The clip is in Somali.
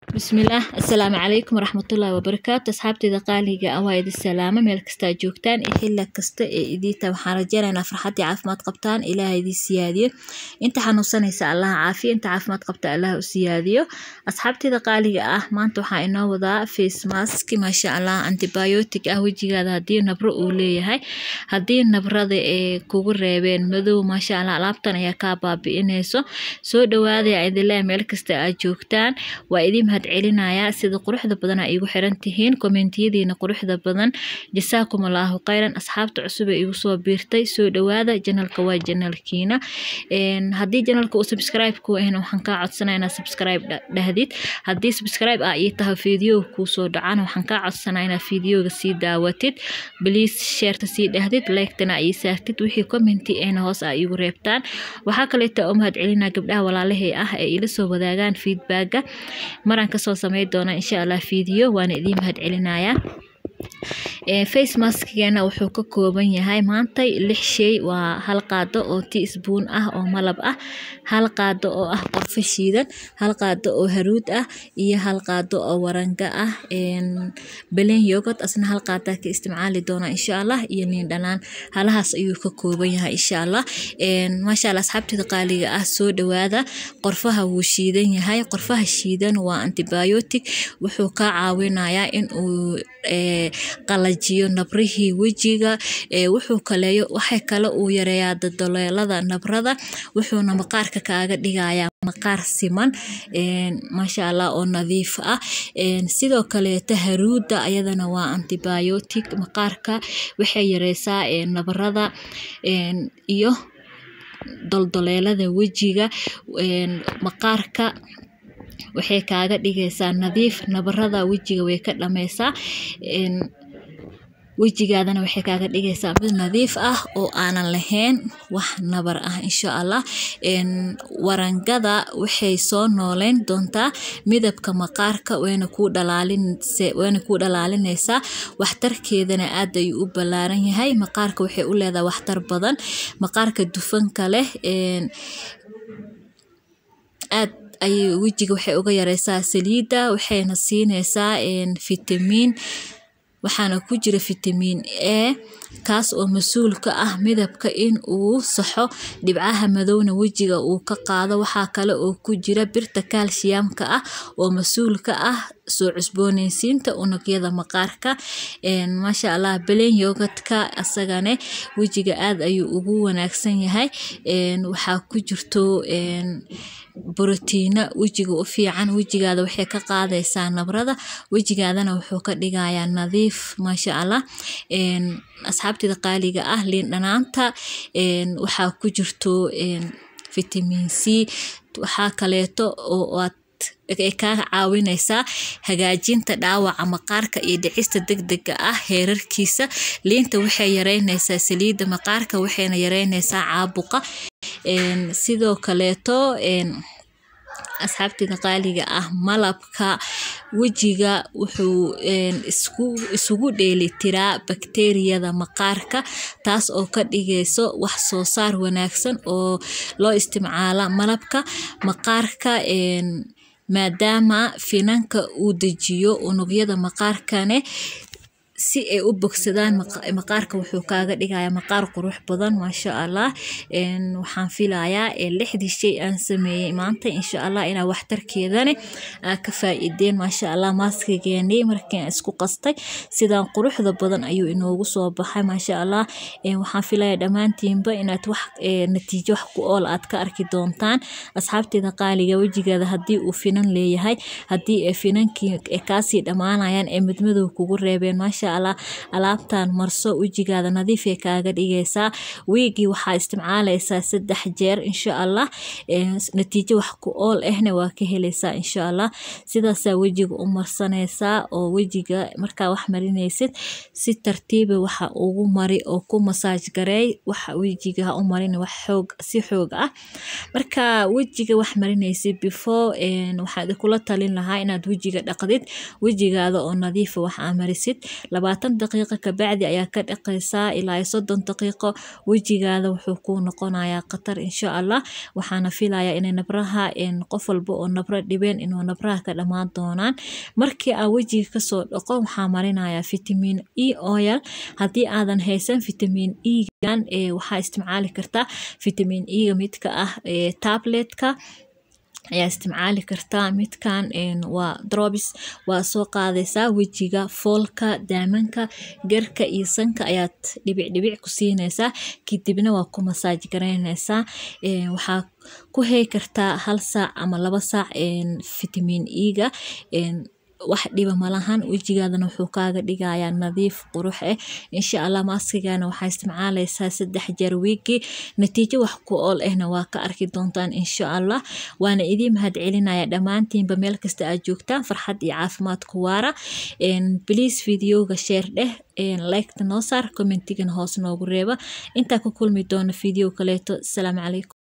bismillaah assalaamu calaykum waraxmatullaahi wabarakaatu asxaabteyda qaaliga ah waa idin salaamo meel kasta aad joogtaan iyo xilla kasta ee idiinta waxaan rajeynaynaa farxad iyo caafimaad qabtaan ilaaha idin siyaadiyo inta xanuunsanaysa allaha caafiya inta caafimaad qabta allaha u siyaadiyo asxaabteyda qaaliga ah maanta waxaa inoo wadaa face mask maasha allah antibiotic ah wejigaada haddii nabro uu leeyahay haddii nabrada ee kugu reebeen madow maasha allah alaabtan ayaa kaa baabi'inayso soo dhawaadaya idinleh meel kasta aad joogtaan waa idin mahad celinayaa sida quruxda badan aa iigu xiran tihiin kommentiyadiina quruxda badan jasaakum allaahu khayran asxaabta cusub ee igu soo biirtay soo dhawaada janalka waa janalkiina haddii janalka uu subscribe ku ahna waxaan kaa codsanaya inaad subscribe dhahdid haddii subscribe ah ii tahay fiidiyowga kuu soo dhacana waxaan kaa codsanaya inaad fiidiyowga sii daawatid bliis sheerta sii dhahdid like-tana ii saartid wixii commenti ahna hoos aa iigu reebtaan waxaa kaleeta oo mahad celinaa gabdhaha walaalahey ah ee ila soo wadaagaan feedbacka maraan kasoo samey doona insha allah fiidiyo waana idiin mahad celinayaa face maskigana wuxuu ka kooban yahay maanta lix shay waa hal qaado oo teaspoon ah oo malab ah hal qaado oo ah qorfo shiidan hal qaado oo haruud ah iyo hal qaado oo waranga ah belen yogurt asna hal qaadaa ka isticmaali doona insha allah iyo liin dhanaan halahaas ayuu ka kooban yahay insha allah maasha allah asxaabteeda qaaliga ah soo dhawaada qorfaha wuu shiidan yahay qorfaha shiidan waa antibiotic wuxuu ka caawinayaa in uu qalajiyo nabrihii wejiga wuxuu kaleeyo waxay kale uu yareeyaa dadoleelada nabrada wuxuuna maqaarka kaaga dhigayaa maqaar siman maasha allah oo nadiif ah sidoo kaleeta haruuda ayadana waa antibiotic maqaarka waxay yareysaa nabrada iyo doldoleelada wejiga maqaarka waxay kaaga dhigaysaa nadiif nabarada wejiga way ka dhameysaa wejigaadana waxay kaaga dhigaysaa mid nadiif ah oo aanan lahayn wax nabar ah insha allah warangada waxay soo nooleyn doontaa midabka maqaarka wayna kuu dhalaalinaysaa waxtarkeedana aad ayuu u ballaaran yahay maqaarka waxay u leedahay waxtar badan maqaarka dufanka leh aad ayay wejiga waxay uga yareysaa saliidda waxayna siinaysaa fitamiin waxaana ku jira fitamiin a kaas oo mas-uul ka ah midabka in uu saxo dhibcaha madowna wejiga uu ka qaado waxaa kale oo ku jira birta kaalshiyamka ah oo mas-uul ka ah soo cusbooneysiinta unugyada maqaarka maasha allah belen yogadka asagane wejiga aad ayuu ugu wanaagsan yahay waxaa ku jirto brotiina wejiga u fiican wejigaada waxay ka qaadaysaa nabrada wejigaadana wuxuu ka dhigayaa nadiif maasha allah asxaabteeda qaaliga ah liin dhanaanta waxaa ku jirto fitamiin c waxaa kaleeto oo aad ay kaa caawinaysaa hagaajinta dhaawaca maqaarka iyo dhicista degdega ah heerarkiisa liinta waxay yareynaysaa saliidda maqaarka waxayna yareynaysaa caabuqa sidoo kaleeto asxaabteeda qaaliga ah malabka wejiga wuxuu isugu dheelitiraa bakteeriyada maqaarka taas oo ka dhigayso wax soo saar wanaagsan oo loo isticmaala malabka maqaarka maadaama finanka uu dejiyo unugyada maqaarkane si ay u bogsadaan maqaarka wuxuu kaaga dhigayaa maqaar qurux badan maasha allah waxaan filayaa lixdii shay aan sameeyey maanta insha allah inaa waxtarkeedane aa ka faa-ideen maasha allah maaskigeenii markiin isku qastay sidaan quruxda badan ayuu inoogu soo baxay maasha allah waxaan filayaa dhammaantiinba inaad wax natiijo wax ku ool aad ka arki doontaan asxaabteeda qaaliga wejigaada haddii uu finan leeyahay haddii ay finankii kaasii dhammaanayaan ee midmadow kugu reebeen maasha allah alaabtan marso wejigaada nadiifay kaaga dhigaysaa wiigii waxaa isticmaalaysaa saddex jeer insha allah natiijo wax ku ool ahna waa ka helaysaa insha allah sidaasaa wejiga u marsanaysaa oo wejiga markaa wax marinaysid si tartiiba waxa ugu mari oo ku masaaj gareey waxa wejiga ha u marin wax xoog si xoog ah marka wejiga wax marinaysid before waxaan kula talin lahaa inaad wejiga dhaqdid wejigaada oo nadiifa wax aa marisid labaatan daqiiqo kabacdi ayaa ka dhaqaysaa ilaa iyo soddon daqiiqo wejigaada wuxuu kuu noqonayaa khatar insha allah waxaana filayaa inay nabraha qof walba oo nabro dhibeen inuu nabraha ka dhammaan doonaan markii aa wejiga kasoo dhaqo waxaa marinayaa vitamin e oil haddii aadan haysan vitamin e-gan waxaa isticmaali kartaa vitamin e-ga midka ah tabletka ayaa isticmaali kartaa midkan waa drobis waa soo qaadaysaa wejiga foolka daamanka garka iyo sanka ayaad dhibic dhibic ku siinaysaa kadibna waa ku masaaj garaynaysaa waxaa ku hay kartaa hal saac ama laba saac vitamin e-ga wax dhiba malahan wejigaadana wuxuu kaaga dhigayaa nadiif qurux ah insha allah maaskigana waxaa isticmaalaysaa saddex jeer wiigi natiijo wax ku ool ahna waa ka arki doontaan insha allah waana idiin mahad celinaya dhammaantiinba meel kasta aad joogtaan farxad iyo caafimaad ku waara please videoga sheer dheh liketa noo saar commentigana hoos noogu reeba intaa ku kulmi doona video kaleeto asalaamu calaykum